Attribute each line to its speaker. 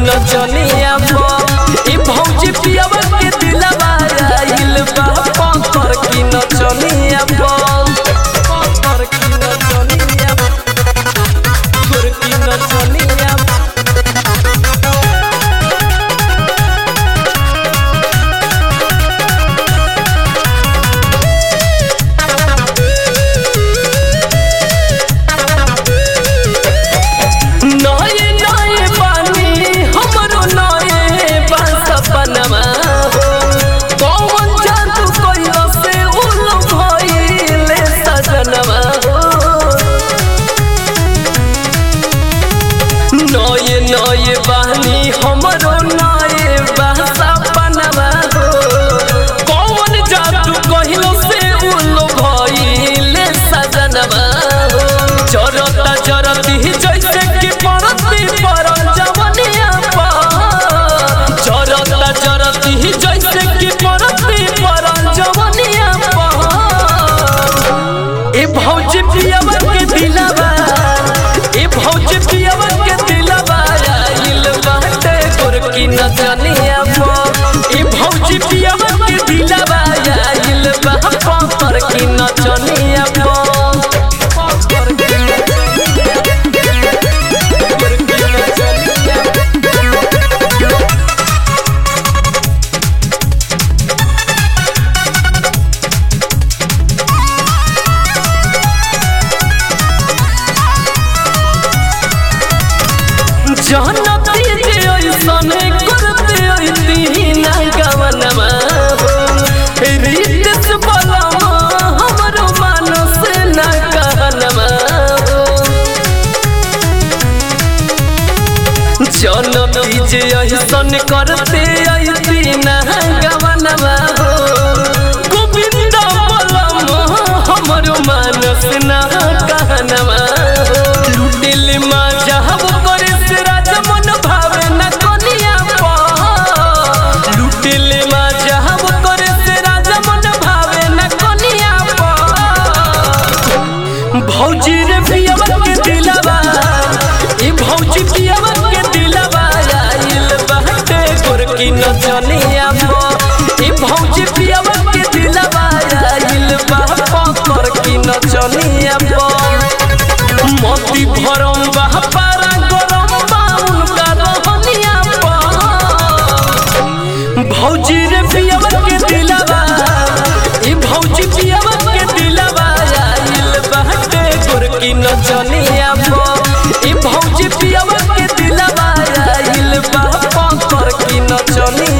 Speaker 1: नचनिया बा ई भौजी पियावा के दिलवा आइल बा पकड़ की नचनिया बा पकड़ की नचनिया बा गोर की नचनिया बा नये नये पानी हमरो नये बस सपनमा हो कौन जादू कइला से उलो भइले सजनमा हो नये नये बानी हमरो नये बस सपनमा हो कौन जादू कइला से उलो भइले सजनमा हो जरता जरती जैसे कि परती पर जवनिया पा जरता जरती जैसे कि परती पर जवनिया पा ए भौजी पियावा के दिलवा ए भौजी पियावा के दिलवा आइल बाटे गोरकी नचनिया पा ए भौजी पियावा के दिलवा आइल बा पर की नचनिया पा पर की जानती जे ऐसन करते ऐती ना गवनमा हो रीत से बलमा हमरो मानस ना कहनमा हो जानती जे ऐसन करते ऐती ना गवनमा हो गोविंद बलमा हमरो मानस ना कहनमा हो लुटिल मा जहब करे से राजा मन भावे न कनिया पा लुटिल मा जहब करे से राजा मन भावे न कनिया पा भौजी रे पियवा के दिलवा ई भौजी पियवा के दिलवा आइल बाटे गोरकी नचनिया पा ई भौजी पियवा के दिलवा आइल बा पकड़ की नचनिया पा मोती भरम बा पारा गरम बा उनका रहनिया पा भौजी रे पियवा के दिलवा ई भौजी पियवा के दिलवा आइल बाटे गोरकी नचनिया पा ई भौजी पियवा के दिलवा आइल बा पकड़ की नचनिया